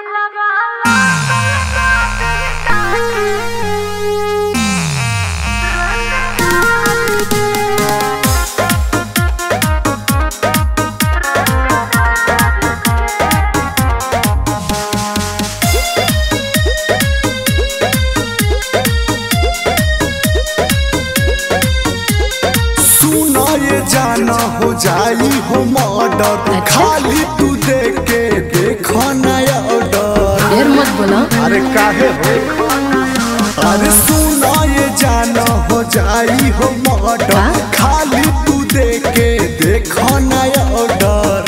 सुनो ये जाना हो जाई हो मर्डर खाली तू देख के देखो नया ऑर्डर ढेर मत बोला अरे काहे हो अरे सुनो ये जाना हो जाई हो मर्डर का? खाली तू देख के देखो नया ऑर्डर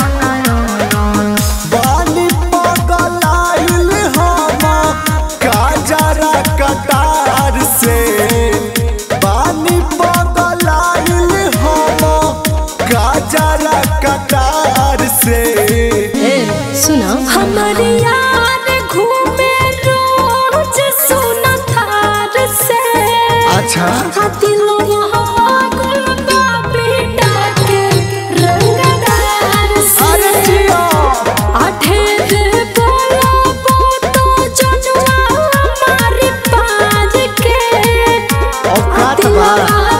बानी पगलाइल हम काजरा कटार से बानी पगलाइल हम काजरा कटार से ए सुना हमारे यार घूमे रोज सोना थार से अच्छा दिलों गुल बेटा के रंगदार अरे से जिया अठेर बोलो तो जनुआ हमारी पाज के औकात बा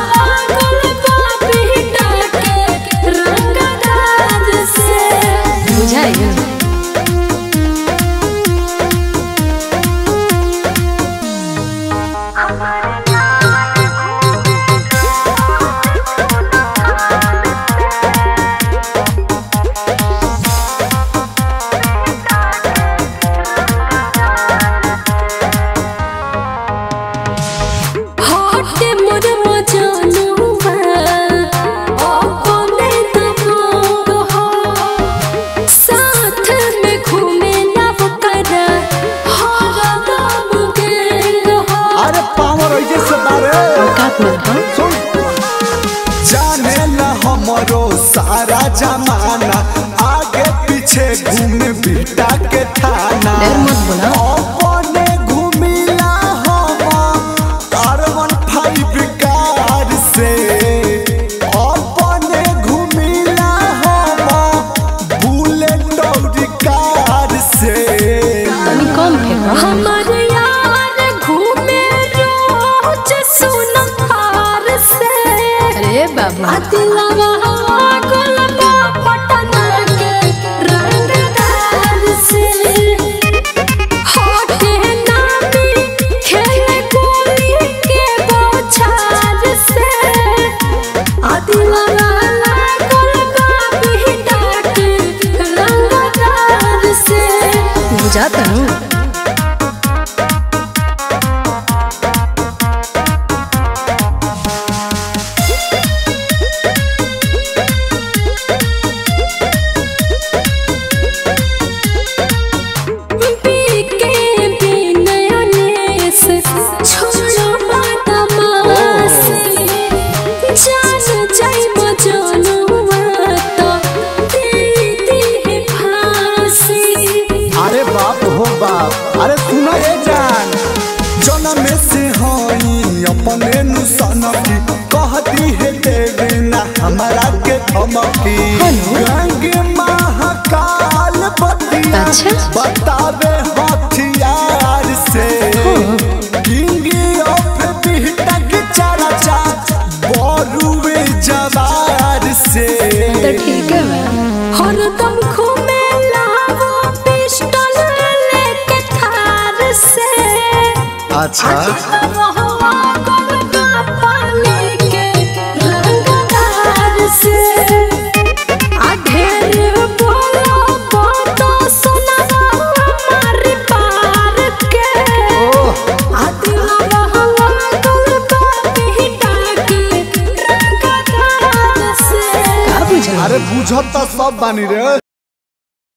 गुल बेटा के रंगदार से बुझाई हट मोर मजनुआ अपने दबंग हो साथ में घूमे नव कर हर दम गेंग हो अरे पावर ऐसे से बारे औकात में रहा सुन जाने ला हमरो सारा जमाना आगे पीछे घूमे बिटा के थाना ढेर मत बोला अपने घूमिला हम कार्बन फाइव कार से अपने घूमिला हम बुलेट और कार से तनी कम फेंका हमारे यार घूमे रोज सोना थार से अरे बाबा दिलवा गुलबा पटना के रंगदार से होठे नामी खेले गोली के बौछार से दिलवा गुलबा बेटा के रंगदार से बुझाता हूँ पीके बिनयनेस छोड़ो बदमाशी जान जाई मजनुआ तो दे दे फांसी अरे बाप हो बाप अरे सुना ये जान जनम से हई अपने नुसनकी कहती है देवे ना हमारा के धमकी गंग महाकाल बतिया अच्छा। बतावे हथियार से किंग ऑफ बिहटक चर्चा बरुवे जवार से तो ठीक है मैं हरदम घूमे लावो पिस्टल लेके थार से अच्छा रहुआ गुलबा पानी के रंगदार से आ ढेर बोलो तो सुनावा हमारी पार के आ दिलवा गुलबा बेटा के रंगदार से का बुझा अरे बुझत तो सब बानी रे